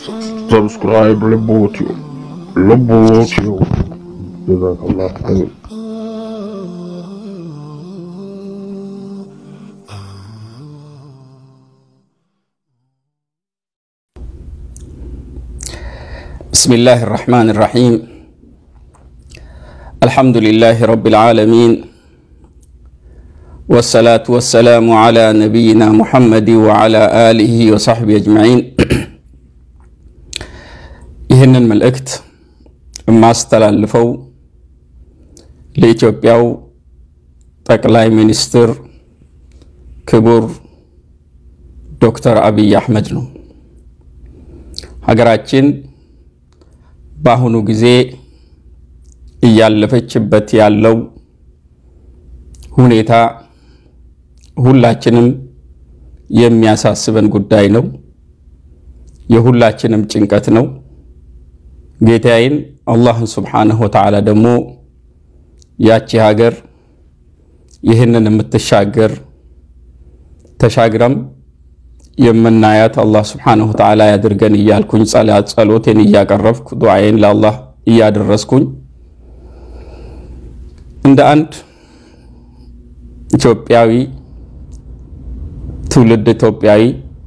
Subscribe Lebotio. Lebotio. Jazakallah khair. بسم الله الرحمن الرحيم الحمد لله رب العالمين والصلاة والسلام على نبينا محمد وعلى آله وصحبه أجمعين ይህንን መልእክት የማስተላልፈው ለኢትዮጵያው ጠቅላይ ሚኒስትር ክቡር ዶክተር አብይ አህመድ ነው። ሀገራችን በአሁኑ ጊዜ እያለፈችበት ያለው ሁኔታ ሁላችንም የሚያሳስበን ጉዳይ ነው። የሁላችንም ጭንቀት ነው። ጌታዬን አላህን ስብሓነሁ ወተዓላ ደግሞ ያቺ ሀገር ይህንን የምትሻገር ተሻግረም የምናያት አላህ ስብሓነሁ ወተዓላ ያድርገን እያልኩኝ ጸሎቴን እያቀረብኩ ዱዓዬን ለአላህ እያደረስኩኝ እንደ አንድ ኢትዮጵያዊ ትውልድ ኢትዮጵያዊ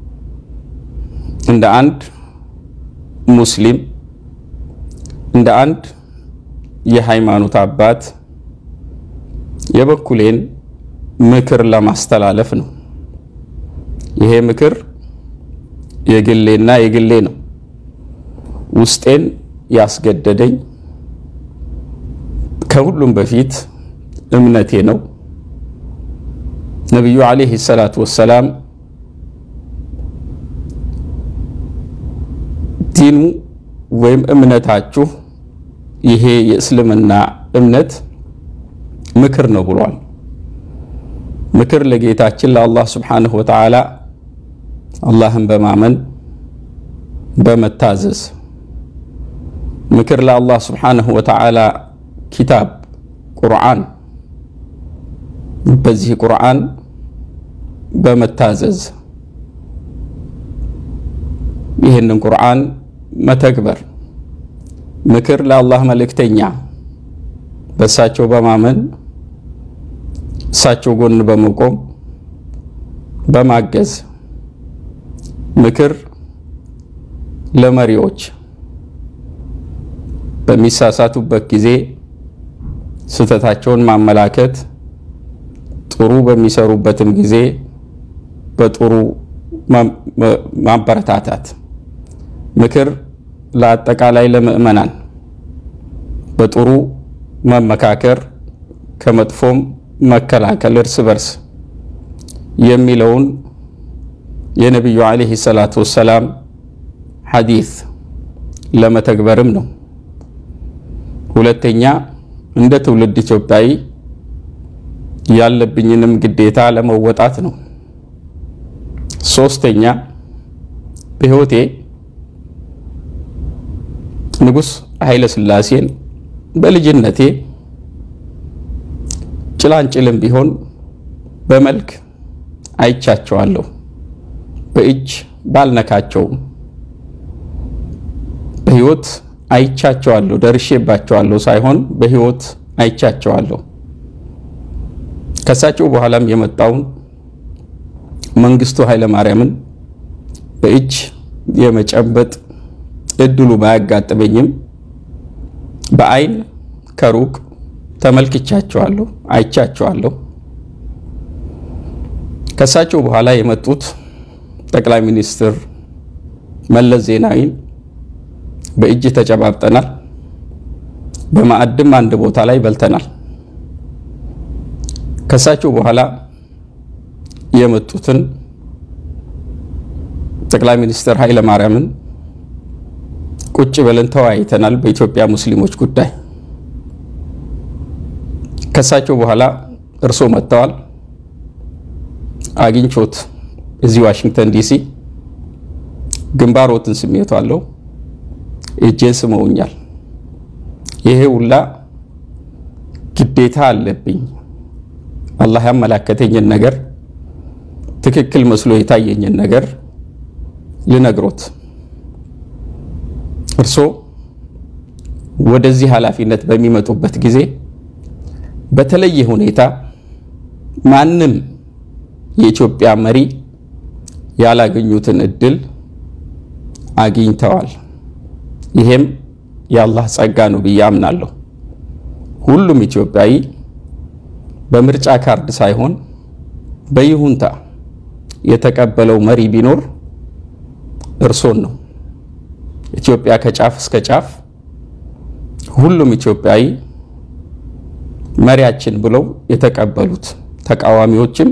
እንደ አንድ ሙስሊም እንደ አንድ የሃይማኖት አባት የበኩሌን ምክር ለማስተላለፍ ነው። ይሄ ምክር የግሌና የግሌ ነው። ውስጤን ያስገደደኝ ከሁሉም በፊት እምነቴ ነው። ነቢዩ ዓለይሂ ሰላቱ ወሰላም ዲኑ ወይም እምነታችሁ ይሄ የእስልምና እምነት ምክር ነው ብሏል። ምክር ለጌታችን ለአላህ ስብሓንሁ ወተዓላ አላህን በማመን በመታዘዝ ምክር ለአላህ ስብሓንሁ ወተዓላ ኪታብ ቁርአን በዚህ ቁርአን በመታዘዝ ይህንን ቁርአን መተግበር ምክር ለአላህ መልእክተኛ በእሳቸው በማመን እሳቸው ጎን በመቆም በማገዝ ምክር ለመሪዎች በሚሳሳቱበት ጊዜ ስህተታቸውን ማመላከት፣ ጥሩ በሚሰሩበትም ጊዜ በጥሩ ማበረታታት፣ ምክር ለአጠቃላይ ለምእመናን በጥሩ መመካከር፣ ከመጥፎም መከላከል እርስ በርስ የሚለውን የነቢዩ ዓለይሂ ሰላቱ ወሰላም ሐዲስ ለመተግበርም ነው። ሁለተኛ እንደ ትውልድ ኢትዮጵያዊ ያለብኝንም ግዴታ ለመወጣት ነው። ሶስተኛ በሕይወቴ ንጉሥ ኃይለ ሥላሴን በልጅነቴ ጭላንጭልም ቢሆን በመልክ አይቻቸዋለሁ። በእጅ ባልነካቸውም በሕይወት አይቻቸዋለሁ፣ ደርሼባቸዋለሁ ሳይሆን በሕይወት አይቻቸዋለሁ። ከሳቸው በኋላም የመጣውን መንግስቱ ኃይለ ማርያምን በእጅ የመጨበጥ እድሉ ባያጋጥመኝም በአይን ከሩቅ ተመልክቻቸዋለሁ፣ አይቻቸዋለሁ። ከሳቸው በኋላ የመጡት ጠቅላይ ሚኒስትር መለስ ዜናዊን በእጅ ተጨባብጠናል። በማዕድም አንድ ቦታ ላይ በልተናል። ከሳቸው በኋላ የመጡትን ጠቅላይ ሚኒስትር ኃይለ ማርያምን ቁጭ ብለን ተወያይተናል በኢትዮጵያ ሙስሊሞች ጉዳይ። ከሳቸው በኋላ እርሶ መጥተዋል። አግኝቾት እዚህ ዋሽንግተን ዲሲ ግንባሮትን ስሜቱ አለው እጄን ስመውኛል። ይሄ ሁላ ግዴታ አለብኝ። አላህ ያመላከተኝን ነገር ትክክል መስሎ የታየኝን ነገር ልነግሮት እርሶ ወደዚህ ኃላፊነት በሚመጡበት ጊዜ በተለየ ሁኔታ ማንም የኢትዮጵያ መሪ ያላገኙትን እድል አግኝተዋል። ይሄም የአላህ ጸጋ ነው ብዬ አምናለሁ። ሁሉም ኢትዮጵያዊ በምርጫ ካርድ ሳይሆን በይሁንታ የተቀበለው መሪ ቢኖር እርሶን ነው። ኢትዮጵያ ከጫፍ እስከ ጫፍ ሁሉም ኢትዮጵያዊ መሪያችን ብለው የተቀበሉት ተቃዋሚዎችም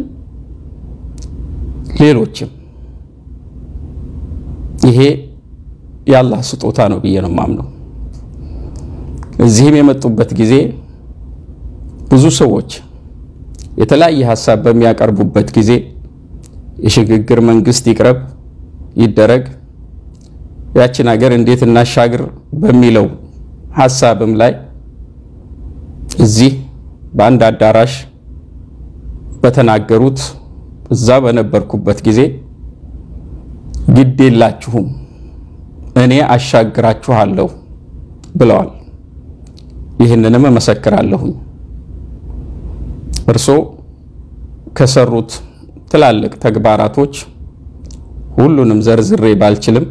ሌሎችም ይሄ የአላህ ስጦታ ነው ብዬ ነው የማምነው። እዚህም የመጡበት ጊዜ ብዙ ሰዎች የተለያየ ሀሳብ በሚያቀርቡበት ጊዜ የሽግግር መንግስት ይቅረብ ይደረግ፣ ያችን ሀገር እንዴት እናሻግር በሚለው ሀሳብም ላይ እዚህ በአንድ አዳራሽ በተናገሩት እዛ በነበርኩበት ጊዜ ግድ የላችሁም እኔ አሻግራችኋለሁ ብለዋል። ይህንንም እመሰክራለሁኝ። እርሶ ከሰሩት ትላልቅ ተግባራቶች ሁሉንም ዘርዝሬ ባልችልም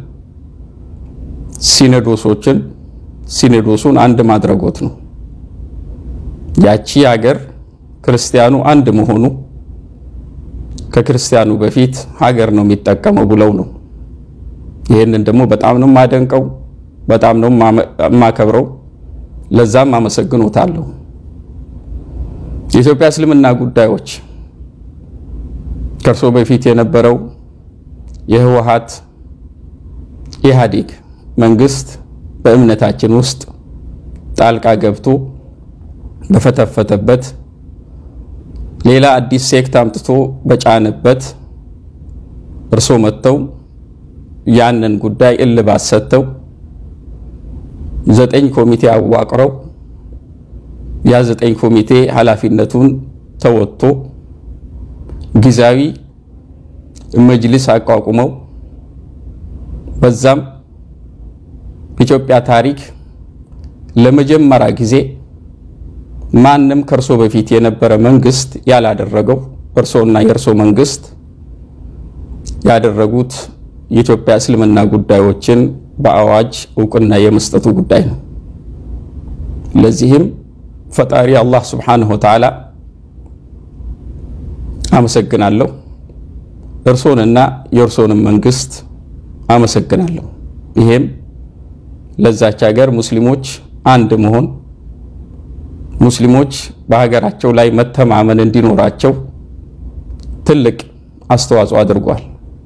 ሲኖዶሶችን ሲኖዶሱን አንድ ማድረጎት ነው። ያቺ ሀገር ክርስቲያኑ አንድ መሆኑ ከክርስቲያኑ በፊት ሀገር ነው የሚጠቀመው ብለው ነው። ይህንን ደግሞ በጣም ነው የማደንቀው፣ በጣም ነው የማከብረው። ለዛም አመሰግኖታለሁ። የኢትዮጵያ እስልምና ጉዳዮች ከእርሶ በፊት የነበረው የህወሓት ኢህአዴግ መንግስት በእምነታችን ውስጥ ጣልቃ ገብቶ በፈተፈተበት ሌላ አዲስ ሴክት አምጥቶ በጫነበት እርሶ መጥተው ያንን ጉዳይ እልባት ሰጥተው ዘጠኝ ኮሚቴ አዋቅረው ያ ዘጠኝ ኮሚቴ ኃላፊነቱን ተወጥቶ ጊዜያዊ መጅልስ አቋቁመው በዛም ኢትዮጵያ ታሪክ ለመጀመሪያ ጊዜ ማንም ከእርሶ በፊት የነበረ መንግስት ያላደረገው እርሶና የእርሶ መንግስት ያደረጉት የኢትዮጵያ እስልምና ጉዳዮችን በአዋጅ እውቅና የመስጠቱ ጉዳይ ነው። ለዚህም ፈጣሪ አላህ ሱብሓነሁ ወተዓላ አመሰግናለሁ። እርሶንና የእርሶንም መንግስት አመሰግናለሁ። ይሄም ለዛች ሀገር ሙስሊሞች አንድ መሆን ሙስሊሞች በሀገራቸው ላይ መተማመን እንዲኖራቸው ትልቅ አስተዋጽኦ አድርጓል።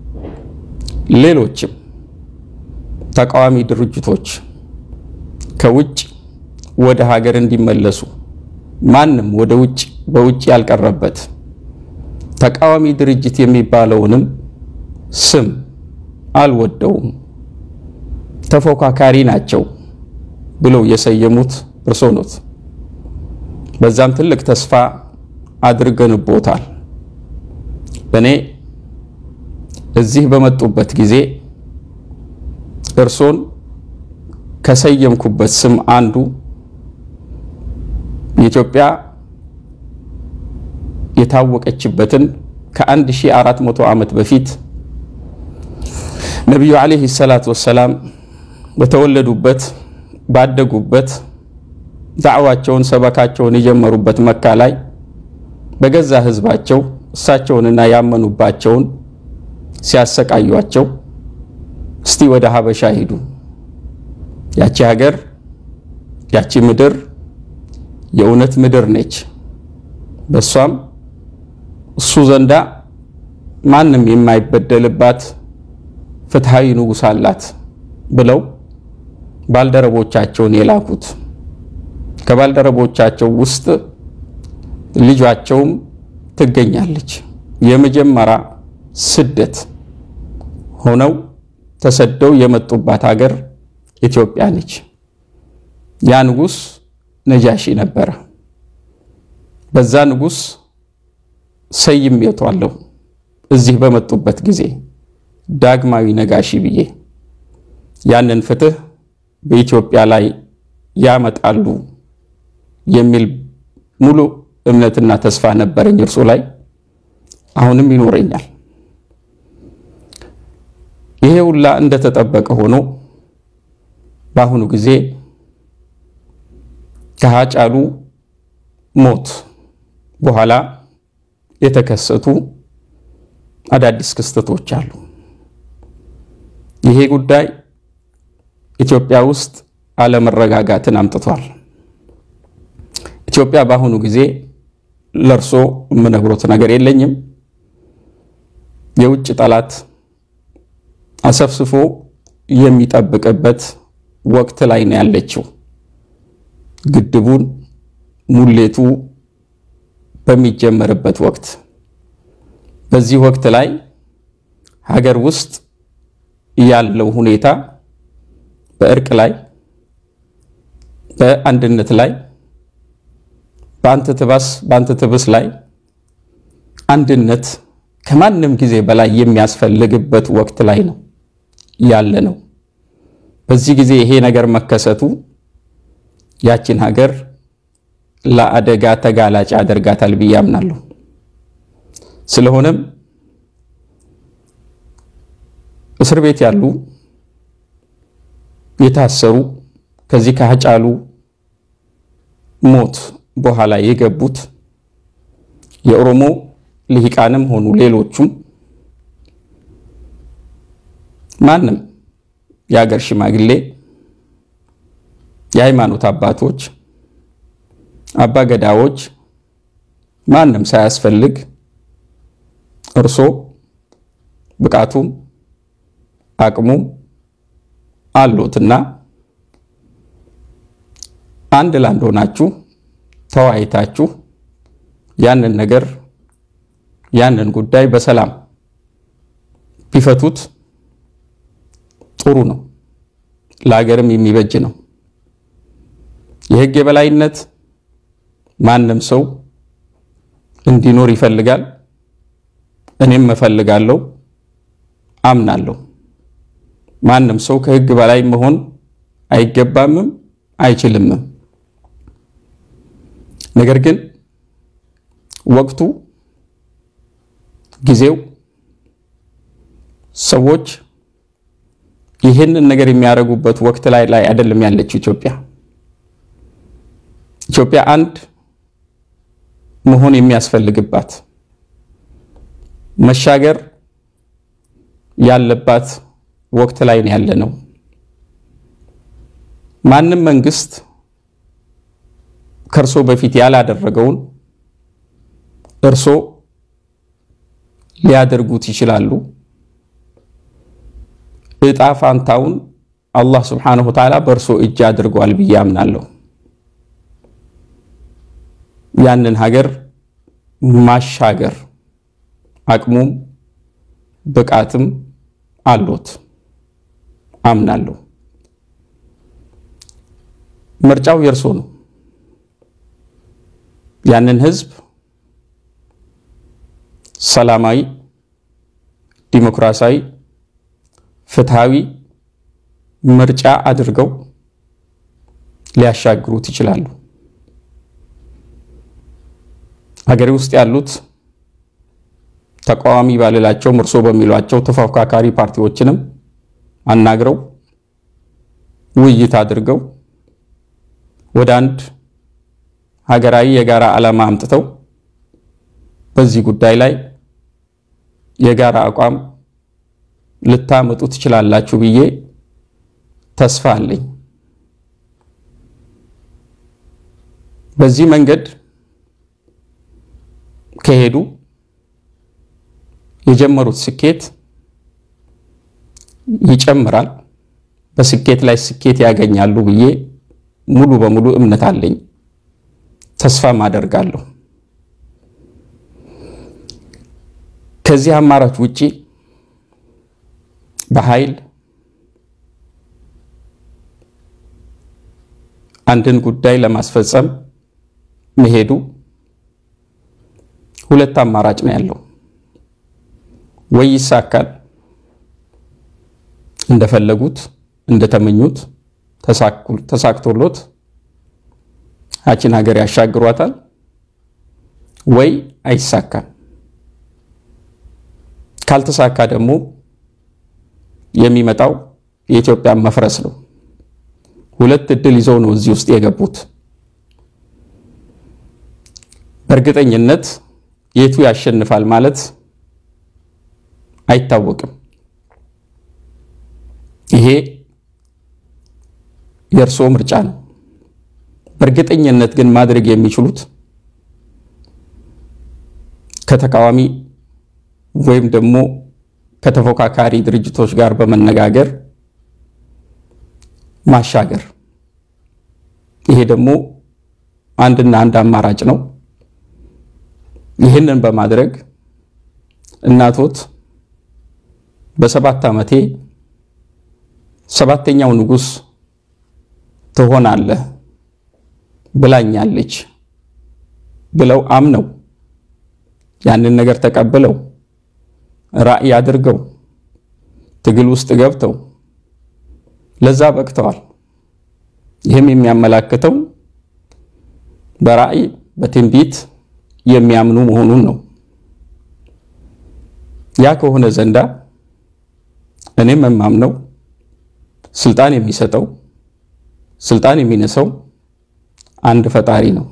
ሌሎችም ተቃዋሚ ድርጅቶች ከውጭ ወደ ሀገር እንዲመለሱ ማንም ወደ ውጭ በውጭ ያልቀረበት ተቃዋሚ ድርጅት የሚባለውንም ስም አልወደውም፣ ተፎካካሪ ናቸው ብለው የሰየሙት እርሶ ኖት። በዛም ትልቅ ተስፋ አድርገንቦታል። እኔ እዚህ በመጡበት ጊዜ እርሶን ከሰየምኩበት ስም አንዱ የኢትዮጵያ የታወቀችበትን ከ1400 ዓመት በፊት ነቢዩ ዓለይሂ ሰላቱ ወሰላም በተወለዱበት ባደጉበት ዳዕዋቸውን ሰበካቸውን የጀመሩበት መካ ላይ በገዛ ህዝባቸው እሳቸውንና ያመኑባቸውን ሲያሰቃዩቸው እስቲ ወደ ሀበሻ ሂዱ፣ ያቺ ሀገር ያቺ ምድር የእውነት ምድር ነች፣ በሷም እሱ ዘንዳ ማንም የማይበደልባት ፍትሃዊ ንጉሥ አላት ብለው ባልደረቦቻቸውን የላኩት ከባልደረቦቻቸው ውስጥ ልጇቸውም ትገኛለች። የመጀመሪያ ስደት ሆነው ተሰደው የመጡባት ሀገር ኢትዮጵያ ነች። ያ ንጉሥ ነጃሺ ነበረ። በዛ ንጉሥ ሰይሜዋለሁ እዚህ በመጡበት ጊዜ ዳግማዊ ነጋሺ ብዬ ያንን ፍትህ በኢትዮጵያ ላይ ያመጣሉ የሚል ሙሉ እምነትና ተስፋ ነበረኝ እርሱ ላይ አሁንም ይኖረኛል። ይሄ ሁላ እንደተጠበቀ ሆኖ በአሁኑ ጊዜ ከሀጫሉ ሞት በኋላ የተከሰቱ አዳዲስ ክስተቶች አሉ። ይሄ ጉዳይ ኢትዮጵያ ውስጥ አለመረጋጋትን አምጥቷል። ኢትዮጵያ በአሁኑ ጊዜ ለእርሶ የምነግሮት ነገር የለኝም። የውጭ ጠላት አሰፍስፎ የሚጠብቅበት ወቅት ላይ ነው ያለችው። ግድቡን ሙሌቱ በሚጀመርበት ወቅት በዚህ ወቅት ላይ ሀገር ውስጥ ያለው ሁኔታ በእርቅ ላይ በአንድነት ላይ በአንተ ትባስ በአንተ ትብስ ላይ አንድነት ከማንም ጊዜ በላይ የሚያስፈልግበት ወቅት ላይ ነው ያለ ነው። በዚህ ጊዜ ይሄ ነገር መከሰቱ ያችን ሀገር ለአደጋ ተጋላጭ ያደርጋታል ብዬ አምናለሁ። ስለሆነም እስር ቤት ያሉ የታሰሩ ከዚህ ከሀጫሉ ሞት በኋላ የገቡት የኦሮሞ ልሂቃንም ሆኑ ሌሎቹም ማንም የሀገር ሽማግሌ፣ የሃይማኖት አባቶች፣ አባ ገዳዎች ማንም ሳያስፈልግ እርሶ ብቃቱም አቅሙም አሎትና አንድ ላንድ ሆናችሁ ተወያይታችሁ ያንን ነገር ያንን ጉዳይ በሰላም ቢፈቱት ጥሩ ነው፣ ለሀገርም የሚበጅ ነው። የህግ የበላይነት ማንም ሰው እንዲኖር ይፈልጋል። እኔም እፈልጋለሁ፣ አምናለሁ። ማንም ሰው ከህግ በላይ መሆን አይገባምም አይችልምም። ነገር ግን ወቅቱ ጊዜው ሰዎች ይህንን ነገር የሚያደርጉበት ወቅት ላይ ላይ አይደለም ያለችው ኢትዮጵያ። ኢትዮጵያ አንድ መሆን የሚያስፈልግባት መሻገር ያለባት ወቅት ላይ ነው ያለ ነው። ማንም መንግስት ከእርሶ በፊት ያላደረገውን እርሶ ሊያደርጉት ይችላሉ። እጣ ፋንታውን አላህ ስብሓነሁ ወተዓላ በእርሶ እጅ አድርጓል ብዬ አምናለሁ። ያንን ሀገር ማሻገር አቅሙም ብቃትም አሎት አምናለሁ። ምርጫው የእርሶ ነው። ያንን ህዝብ ሰላማዊ፣ ዲሞክራሲያዊ፣ ፍትሃዊ ምርጫ አድርገው ሊያሻግሩት ይችላሉ። ሀገሬ ውስጥ ያሉት ተቃዋሚ ባልላቸውም እርሶ በሚሏቸው ተፎካካሪ ፓርቲዎችንም አናግረው ውይይት አድርገው ወደ አንድ ሀገራዊ የጋራ ዓላማ አምጥተው በዚህ ጉዳይ ላይ የጋራ አቋም ልታመጡ ትችላላችሁ ብዬ ተስፋ አለኝ። በዚህ መንገድ ከሄዱ የጀመሩት ስኬት ይጨምራል፣ በስኬት ላይ ስኬት ያገኛሉ ብዬ ሙሉ በሙሉ እምነት አለኝ፣ ተስፋም አደርጋለሁ። ከዚህ አማራጭ ውጪ በኃይል አንድን ጉዳይ ለማስፈጸም መሄዱ ሁለት አማራጭ ነው ያለው። ወይ ይሳካል እንደፈለጉት እንደተመኙት ተሳክቶሎት ያችን ሀገር ያሻግሯታል ወይ አይሳካም። ካልተሳካ ደግሞ የሚመጣው የኢትዮጵያ መፍረስ ነው። ሁለት እድል ይዘው ነው እዚህ ውስጥ የገቡት። በእርግጠኝነት የቱ ያሸንፋል ማለት አይታወቅም። ይሄ የእርስዎ ምርጫ ነው። በእርግጠኝነት ግን ማድረግ የሚችሉት ከተቃዋሚ ወይም ደግሞ ከተፎካካሪ ድርጅቶች ጋር በመነጋገር ማሻገር። ይሄ ደግሞ አንድና አንድ አማራጭ ነው። ይህንን በማድረግ እናቶት በሰባት ዓመቴ ሰባተኛው ንጉሥ ትሆናለህ ብላኛለች ብለው አምነው ያንን ነገር ተቀብለው ራዕይ አድርገው ትግል ውስጥ ገብተው ለዛ በቅተዋል። ይህም የሚያመላክተው በራዕይ በትንቢት የሚያምኑ መሆኑን ነው። ያ ከሆነ ዘንዳ እኔም የማምነው ስልጣን የሚሰጠው ስልጣን የሚነሳው አንድ ፈጣሪ ነው።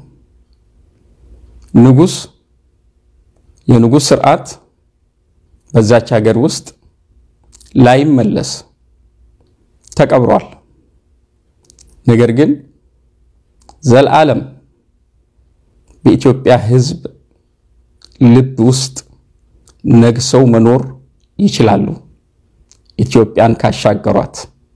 ንጉሥ የንጉሥ ስርዓት በዛች ሀገር ውስጥ ላይመለስ ተቀብሯል። ነገር ግን ዘላለም በኢትዮጵያ ሕዝብ ልብ ውስጥ ነግሰው መኖር ይችላሉ። ኢትዮጵያን ካሻገሯት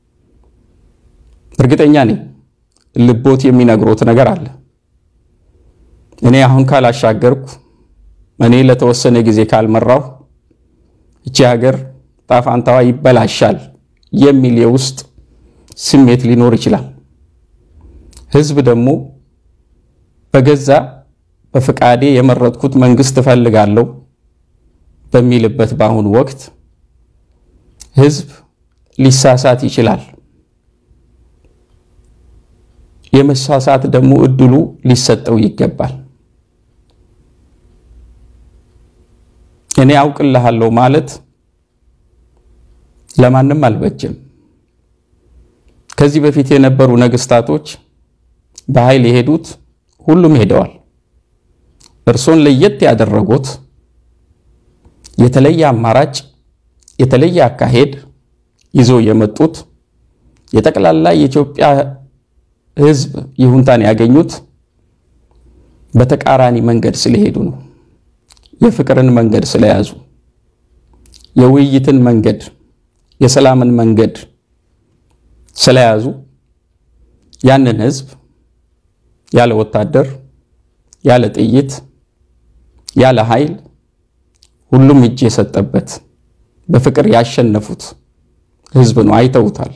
እርግጠኛ ነኝ። ልቦት የሚነግሮት ነገር አለ። እኔ አሁን ካላሻገርኩ፣ እኔ ለተወሰነ ጊዜ ካልመራሁ እቺ ሀገር ጣፋንታዋ ይበላሻል የሚል የውስጥ ስሜት ሊኖር ይችላል። ህዝብ ደግሞ በገዛ በፍቃዴ የመረጥኩት መንግስት እፈልጋለሁ በሚልበት በአሁኑ ወቅት ህዝብ ሊሳሳት ይችላል። የመሳሳት ደግሞ እድሉ ሊሰጠው ይገባል። እኔ አውቅልሃለሁ ማለት ለማንም አልበጀም። ከዚህ በፊት የነበሩ ነገስታቶች በኃይል የሄዱት ሁሉም ሄደዋል። እርሶን ለየት ያደረጉት የተለየ አማራጭ የተለየ አካሄድ ይዘው የመጡት የጠቅላላ የኢትዮጵያ ህዝብ ይሁንታን ያገኙት በተቃራኒ መንገድ ስለሄዱ ነው። የፍቅርን መንገድ ስለያዙ፣ የውይይትን መንገድ፣ የሰላምን መንገድ ስለያዙ ያንን ህዝብ ያለ ወታደር፣ ያለ ጥይት፣ ያለ ኃይል ሁሉም እጅ የሰጠበት በፍቅር ያሸነፉት ህዝብ ነው። አይተውታል።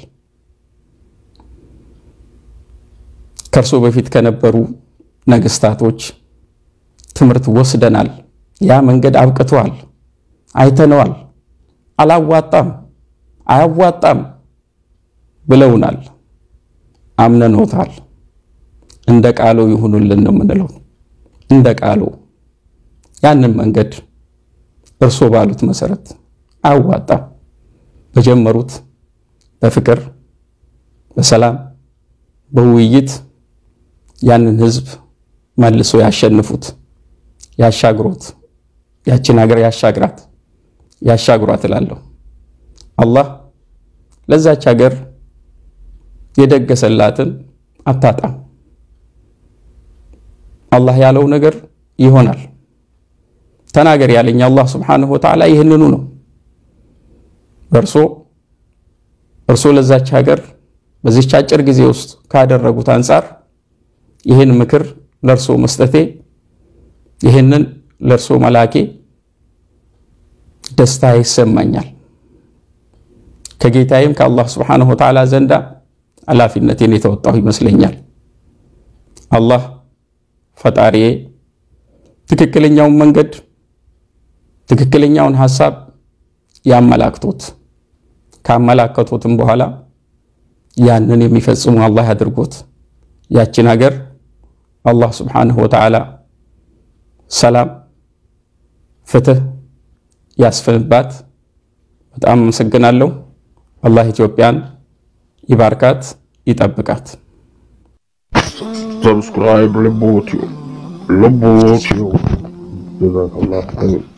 ከእርሶ በፊት ከነበሩ ነገስታቶች ትምህርት ወስደናል። ያ መንገድ አብቅተዋል፣ አይተነዋል። አላዋጣም፣ አያዋጣም ብለውናል። አምነኖታል። እንደ ቃሉ ይሁኑልን ነው የምንለው። እንደ ቃሉ ያንን መንገድ እርሶ ባሉት መሰረት አያዋጣም። በጀመሩት በፍቅር በሰላም በውይይት ያንን ህዝብ መልሶ ያሸንፉት፣ ያሻግሮት፣ ያችን ሀገር ያሻግራት፣ ያሻግሯት እላለሁ። አላህ ለዛች ሀገር የደገሰላትን አታጣም። አላህ ያለው ነገር ይሆናል። ተናገር ያለኝ አላህ ስብሓነሁ ወተዓላ ይህንኑ ነው። እርሶ እርሶ ለዛች ሀገር በዚች አጭር ጊዜ ውስጥ ካደረጉት አንጻር ይህን ምክር ለእርሶ መስጠቴ ይህንን ለእርሶ መላኬ ደስታ ይሰማኛል። ከጌታዬም ከአላህ ስብሓነሁ ወተዓላ ዘንዳ ኃላፊነቴን የተወጣሁ ይመስለኛል። አላህ ፈጣሪዬ ትክክለኛውን መንገድ ትክክለኛውን ሐሳብ ያመላክቶት ካመላከቶትም በኋላ ያንን የሚፈጽሙ አላህ ያድርጎት። ያችን ሀገር አላህ ስብሓነሁ ወተዓላ ሰላም፣ ፍትህ ያስፍንባት። በጣም አመሰግናለሁ። አላህ ኢትዮጵያን ይባርካት፣ ይጠብቃት። ሰብስክራይብ ልቦትዩ ልቦትዩ ጀዛከላህ አሚን